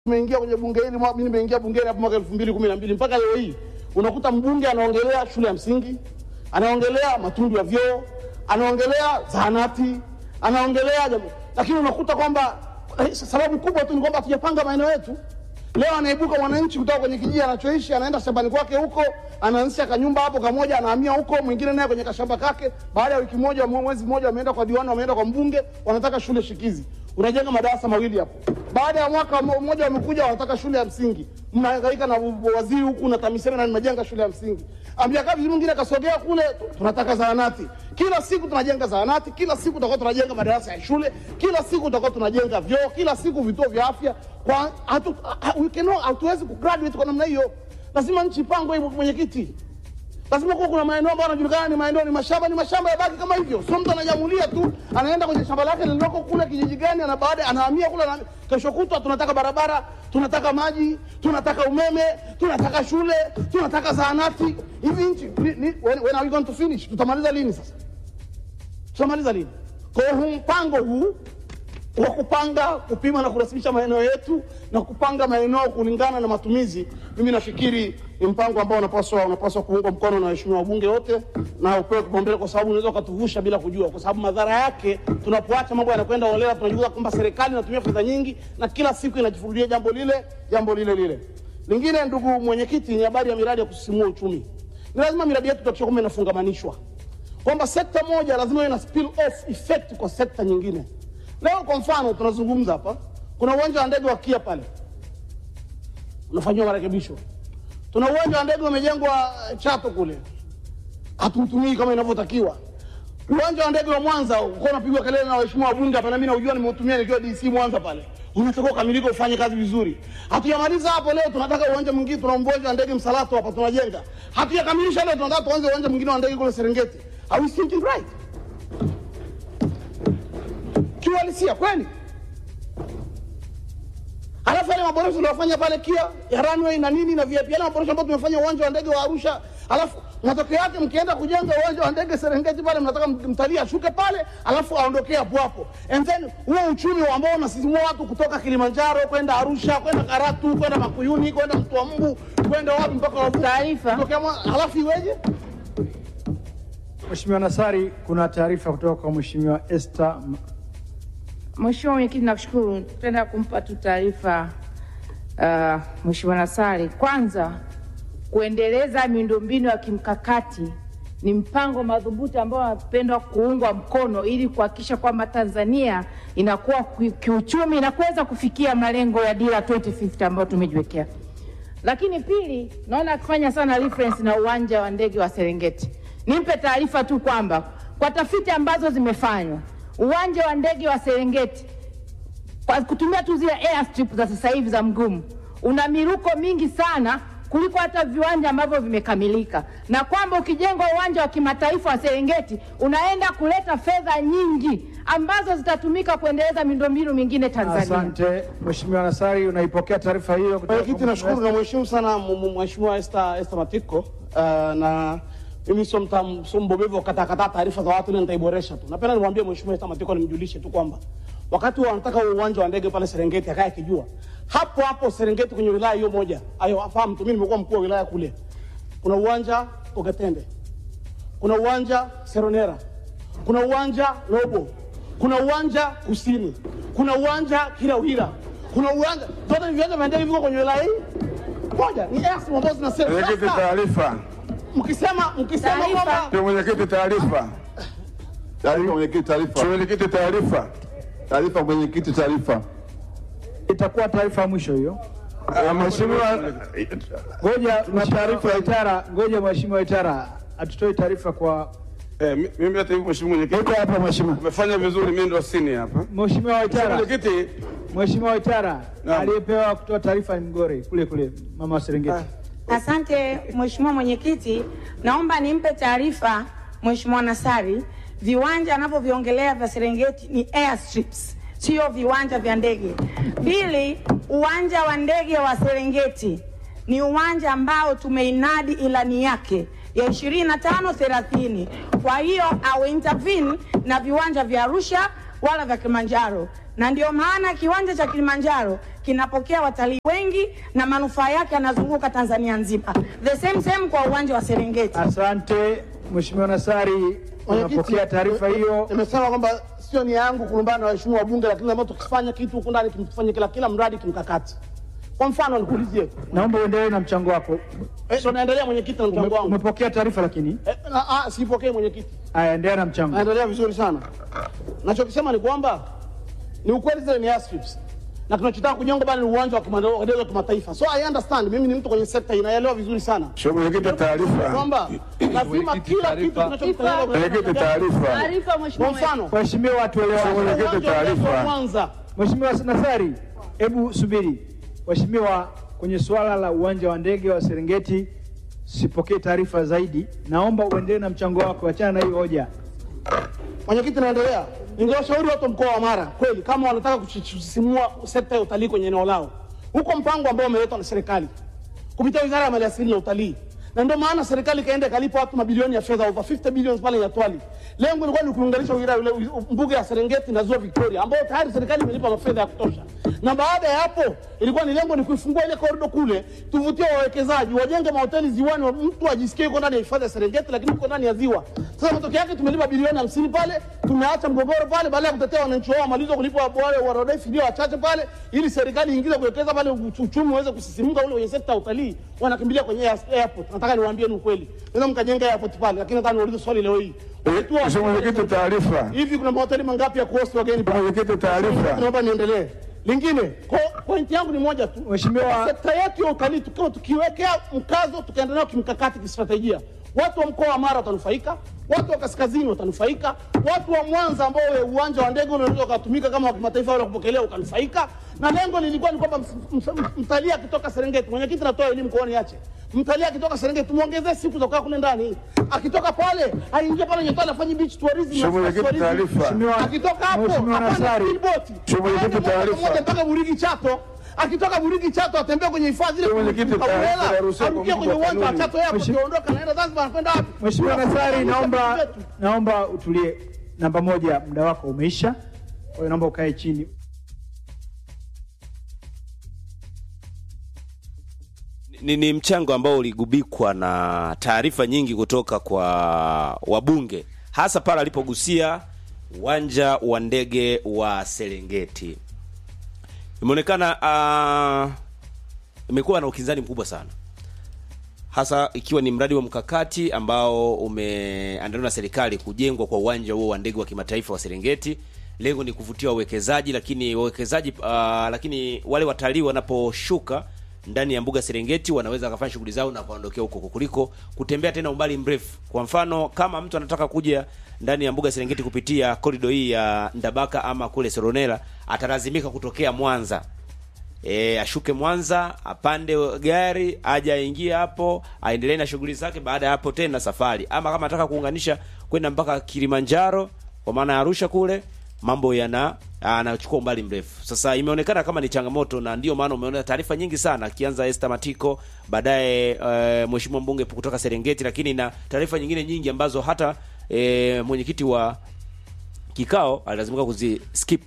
tumeingia kwenye bunge hili, mwa- mimi nimeingia bungeni hapo mwaka elfu mbili kumi na mbili mpaka leo hii unakuta mbunge anaongelea shule ya msingi, anaongelea matundu ya vyoo, anaongelea zahanati, anaongelea jambo, lakini unakuta kwamba eh, sababu kubwa tu ni kwamba hatujapanga maeneo yetu. Leo anaibuka mwananchi kutoka kwenye kijiji anachoishi, anaenda shambani kwake huko, anaanzisha kanyumba hapo kamoja, anahamia huko, mwingine naye kwenye kashamba kake. Baada ya wiki moja, mwe- mwezi mmoja, wameenda kwa diwani, wameenda kwa mbunge, wanataka shule shikizi. Unajenga madarasa mawili hapo. Baada ya mwaka mo- mmoja, wamekuja wanataka shule ya msingi, mnahangaika na u- waziri huku na TAMISEMI na mnajenga shule ya msingi. Amjaka vizuri, mwingine kasogea kule, tunataka zahanati. Kila siku tunajenga zahanati, kila siku tutakuwa tunajenga madarasa ya shule, kila siku tutakuwa tunajenga vyoo, kila siku vituo vya afya. Kwa hatu, ha- we cannot- hatuwezi kugraduate kwa namna hiyo. Lazima nchi ipangwe hivyo, mwenyekiti. Lazima kuwa kuna maeneo ambayo yanajulikana ni maeneo ni mashamba, ni mashamba yabaki kama hivyo. Sio mtu anajamulia tu, anaenda kwenye shamba lake lililoko kule kijiji gani, ana baada anahamia kule, ana, kesho kutwa tunataka barabara, tunataka maji, tunataka umeme, tunataka shule, tunataka zahanati. Hivi nchi ni- ni- when, when are we going to finish? Tutamaliza lini sasa? Tutamaliza lini? Kwa hiyo huu mpango huu wa kupanga, kupima na kurasimisha maeneo yetu na kupanga maeneo kulingana na matumizi, mimi nafikiri ni mpango ambao unapaswa unapaswa kuungwa mkono na waheshimiwa wabunge wote na upewe kipaumbele, kwa sababu unaweza ukatuvusha bila kujua, kwa sababu madhara yake tunapoacha mambo yanakwenda holela, tunajua kwamba serikali inatumia fedha nyingi na kila siku inajifurudia jambo lile jambo lile lile. Lingine, ndugu mwenyekiti, ni habari ya miradi ya kusisimua uchumi. Ni lazima miradi yetu tuhakikishe kwamba inafungamanishwa kwamba sekta moja lazima iwe na spill off effect kwa sekta nyingine. Leo kwa mfano tunazungumza hapa, kuna uwanja wa ndege wa Kia pale unafanyiwa marekebisho. Tuna uwanja wa ndege umejengwa eh, Chato kule, hatuutumii kama inavyotakiwa. Uwanja wa ndege wa Mwanza uko unapigwa kelele na waheshimiwa wabunge hapa, na mimi naujua, nimeutumia nikiwa DC Mwanza pale, unatakiwa ukamilike ufanye kazi vizuri. Hatujamaliza hapo, leo tunataka uwanja mwingine, tuna uwanja wa ndege Msalato hapa tunajenga, hatujakamilisha leo, tunataka tuanze uwanja mwingine wa ndege kule Serengeti. Are we thinking right? kiuhalisia kweli. Halafu yale maboresho tuliyofanya pale Kia ya runway na nini na VIP, yale maboresho ambayo tumefanya uwanja wa ndege wa Arusha, halafu matokeo yake mkienda kujenga uwanja wa ndege Serengeti pale, mnataka mtalii ashuke pale alafu aondokee hapo hapo, and then huo uchumi ambao unasisimua watu kutoka Kilimanjaro kwenda Arusha kwenda Karatu kwenda Makuyuni kwenda Mtwa Mbu kwenda wapi mpaka Wavuvi. Taarifa. Kutokea Mwa- halafu iweje? Mheshimiwa Nasari, kuna taarifa kutoka kwa Mheshimiwa Esther M- Mheshimiwa Mwenyekiti, nakushukuru. Tutaenda kumpa tu taarifa uh, Mheshimiwa Nasari. Kwanza, kuendeleza miundombinu ya kimkakati ni mpango madhubuti ambao unapendwa kuungwa mkono ili kuhakikisha kwamba Tanzania inakuwa ki- kiuchumi na kuweza kufikia malengo ya dira 2050 ambayo tumejiwekea. Lakini pili, naona akifanya sana reference na uwanja wa ndege wa Serengeti. Nimpe taarifa tu kwamba kwa tafiti ambazo zimefanywa, uwanja wa ndege wa Serengeti kwa kutumia tu zile airstrip za sasa hivi za mgumu una miruko mingi sana kuliko hata viwanja ambavyo vimekamilika, na kwamba ukijengwa uwanja wa kimataifa wa Serengeti unaenda kuleta fedha nyingi ambazo zitatumika kuendeleza miundombinu mingine Tanzania. Asante Mheshimiwa Nasari, unaipokea taarifa hiyo kutoka Mwenyekiti, kwa nashukuru na mheshimu sana m- m- Mheshimiwa Esther Esther Matiko uh, na mimi sio mtam- sio mbobevu wa kukatakata taarifa za watu, ile nitaiboresha tu. Napenda nimwambie Mheshimiwa Esther Matiko, nimjulishe tu kwamba wakati wanataka huo uwanja wa ndege pale Serengeti akaye akijua hapo hapo Serengeti kwenye wilaya hiyo moja ayo afahamu tu, mimi nimekuwa mkuu wa wilaya kule, kuna uwanja Ogatende, kuna uwanja Seronera, kuna uwanja Lobo, kuna uwanja Kusini, kuna uwanja Kilauhira, kuna uwanja zote ni viwanja vya ndege viko kwenye wilaya hii moja, ni airstrip ambazo zinasema Mwenyekiti, sasa. taarifa. Mkisema mkisema Taarifa. kwamba Ndio mwenyekiti, taarifa. Taarifa mwenyekiti, taarifa. Mwenyekiti, taarifa. Taarifa mwenyekiti, taarifa. itakuwa taarifa ya mwisho hiyo. Ah, Mheshimiwa, Ngoja na taarifa ya Itara, ngoja Mheshimiwa Itara atutoe taarifa kwa eh, mi- mimi hata hivyo Mheshimiwa mwenyekiti, Iko hapa Mheshimiwa. umefanya vizuri, mimi ndo sini hapa. Mheshimiwa Itara, Mwenyekiti, Mheshimiwa Itara Naam. aliyepewa kutoa taarifa ni Mgore kule kule, mama wa Serengeti. Asante Mheshimiwa Mwenyekiti, naomba nimpe taarifa Mheshimiwa Nasari, viwanja anavyoviongelea vya Serengeti ni airstrips, sio viwanja vya ndege. Pili, uwanja wa ndege wa Serengeti ni uwanja ambao tumeinadi ilani yake ya 25 30. Kwa hiyo au intervene na viwanja vya Arusha wala vya Kilimanjaro, na ndio maana kiwanja cha Kilimanjaro kinapokea watalii wengi na manufaa yake yanazunguka Tanzania nzima. The same same kwa uwanja wa Serengeti. Asante Mheshimiwa Nasari, unapokea taarifa hiyo. Nimesema kwamba sio nia yangu kulumbana na waheshimiwa wabunge, lakini lazima tukifanya kitu huku ndani kimfanye kila kila mradi kimkakati. Kwa mfano nikuulizie, Naomba uendelee na mchango wako. eh, ndo naendelea mwenyekiti na mchango Ume- wangu. Umepokea taarifa lakini, Eh, na- ah, sipokee mwenyekiti. haya, endelea na mchango. naendelea vizuri sana. Nachokisema ni kwamba ni ukweli zile ni airstrips na tunachotaka kujenga bali ni uwanja wa kimandao- wa ndege wa kimataifa. So I understand, mimi ni mtu kwenye sekta inaelewa vizuri sana Mheshimiwa Mwenyekiti, taarifa. kwamba lazima kila kitu kinachofanyika Mwenyekiti, taarifa. Taarifa kwa mheshimiwa. mfano Waheshimiwa tuelewane. Mwenyekiti, uwanja wa ndege wa taarifa. Mwanza Mheshimiwa Nasari, hebu subiri. Waheshimiwa, kwenye suala la uwanja wa ndege wa Serengeti sipokee taarifa zaidi. Naomba uendelee na mchango wako, achana na hiyo hoja. Mwenyekiti, naendelea. Ningewashauri watu wa mkoa wa Mara kweli, kama wanataka kusisimua sekta ya utalii kwenye eneo lao, huko mpango ambao umeletwa na serikali kupitia wizara ya maliasili na utalii, na ndio maana serikali ikaenda ikalipa watu mabilioni ya fedha over 50 billions pale Nyatwali. Lengo ilikuwa ni kuunganisha wilaya ile mbuga ya Serengeti na ziwa Victoria, ambayo tayari serikali imelipa mafedha ya kutosha, na baada ya hapo ilikuwa ni lengo ni kuifungua ile korido kule, tuvutie wawekezaji, wajenge mahoteli ziwani, wa- mtu ajisikie yuko ndani ya hifadhi ya Serengeti, lakini uko ndani ya ziwa. Sasa matokeo yake tumelipa bilioni hamsini pale, tumeacha mgogoro pale, baada ya kutetea wananchi wao wamaliza kulipa wale warodai fidia wachache pale, ili serikali iingize kuwekeza pale, uchu- uchumi uweze kusisimuka ule kwenye sekta ya utalii, wanakimbilia kwenye air- airport. Nataka niwaambie ni ukweli, naweza mkajenga airport pale, lakini nataka niulize swali leo hii Umetua- Mheshimiwa Mwenyekiti, taarifa. hivi kuna mahoteli mangapi ya kuhosti wageni pale? Mwenyekiti, taarifa. Naomba niendelee. Lingine, ko- pointi yangu ni moja tu. Mheshimiwa- sekta yetu ya utalii tukiwa tukiwekea mkazo tukaenda nayo kimkakati, kistratejia, watu wa mkoa wa Mara watanufaika, watu wa kaskazini watanufaika, watu wa Mwanza ambao we- uwanja wa ndege unaweza ukatumika kama wa kimataifa wala kupokelea ukanufaika, na lengo lilikuwa ni kwamba ms- ms- mtalii akitoka Serengeti, mwenyekiti, natoa elimu kooni yache mtalii akitoka Serengeti tumwongezee siku za kukaa kule ndani, akitoka pale aingie pale Nyatwali afanye beach tourism, Mheshimiwa Mwenyekiti, tourism. taarifa. Mheshimiwa- akitoka hapo Mheshimiwa apande Nasari. speedboat. Mheshimiwa Mwenyekiti, Aende moja kwa taarifa. moja mpaka Burigi Chato. Akitoka Burigi Chato atembea kwenye hifadhi ile Mheshimiwa Mwenyekiti, Kabulela, taarifa inaruhusiwa kwa arukie mujibu kwenye wa uwanja wa kanuni. Chato Airport, Mheshimiwa- aondoka anaenda Zanzibar, anakwenda wapi? Mheshimiwa Nasari, Tunakuza naomba vitu vyetu. naomba utulie. Namba moja, muda wako umeisha, kwa hiyo naomba ukae chini. ni, ni mchango ambao uligubikwa na taarifa nyingi kutoka kwa wabunge hasa pale alipogusia uwanja wa ndege wa Serengeti. Imeonekana uh, imekuwa na ukinzani mkubwa sana, hasa ikiwa ni mradi wa mkakati ambao umeandaliwa na serikali kujengwa kwa uwanja huo wa ndege wa kimataifa wa Serengeti. Lengo ni kuvutia wawekezaji, lakini wawekezaji uh, lakini wale watalii wanaposhuka ndani ya mbuga Serengeti wanaweza wakafanya shughuli zao na kuondokea huko kuliko kutembea tena umbali mrefu. Kwa mfano, kama mtu anataka kuja ndani ya mbuga Serengeti kupitia korido hii ya Ndabaka ama kule Soronela, atalazimika kutokea Mwanza e, ashuke Mwanza apande gari aje aingie hapo aendelee na shughuli zake. Baada ya hapo tena safari, ama kama anataka kuunganisha kwenda mpaka Kilimanjaro kwa maana ya Arusha kule, mambo yana anachukua umbali mrefu. Sasa imeonekana kama ni changamoto, na ndio maana umeona taarifa nyingi sana, akianza Esther Matiko, baadaye uh, mheshimiwa mbunge kutoka Serengeti, lakini na taarifa nyingine nyingi ambazo hata e, mwenyekiti wa kikao alilazimika kuzi skip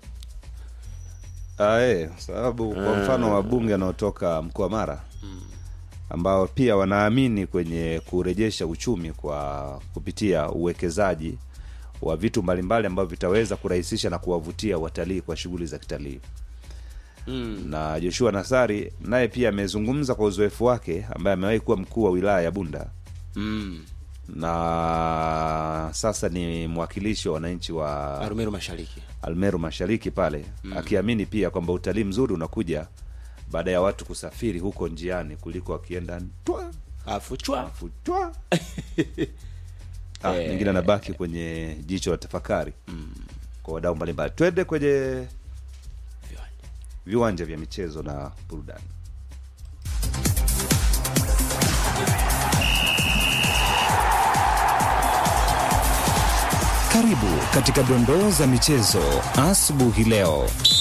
Ah, eh, sababu kwa mfano wabunge wanaotoka mkoa wa Mara ambao pia wanaamini kwenye kurejesha uchumi kwa kupitia uwekezaji wa vitu mbalimbali ambavyo vitaweza kurahisisha na kuwavutia watalii kwa shughuli za kitalii mm. na Joshua Nasari naye pia amezungumza kwa uzoefu wake ambaye amewahi kuwa mkuu wa wilaya ya Bunda mm. na sasa ni mwakilishi wa wananchi wa Arumeru Mashariki. Almeru Mashariki pale mm. akiamini pia kwamba utalii mzuri unakuja baada ya watu kusafiri huko njiani kuliko wakienda twa Afu chwa afu twa ah, Eh. mengine anabaki kwenye jicho la tafakari mm. kwa wadau mbalimbali. Twende kwenye viwanja vya michezo na burudani. Karibu katika dondoo za michezo asubuhi leo.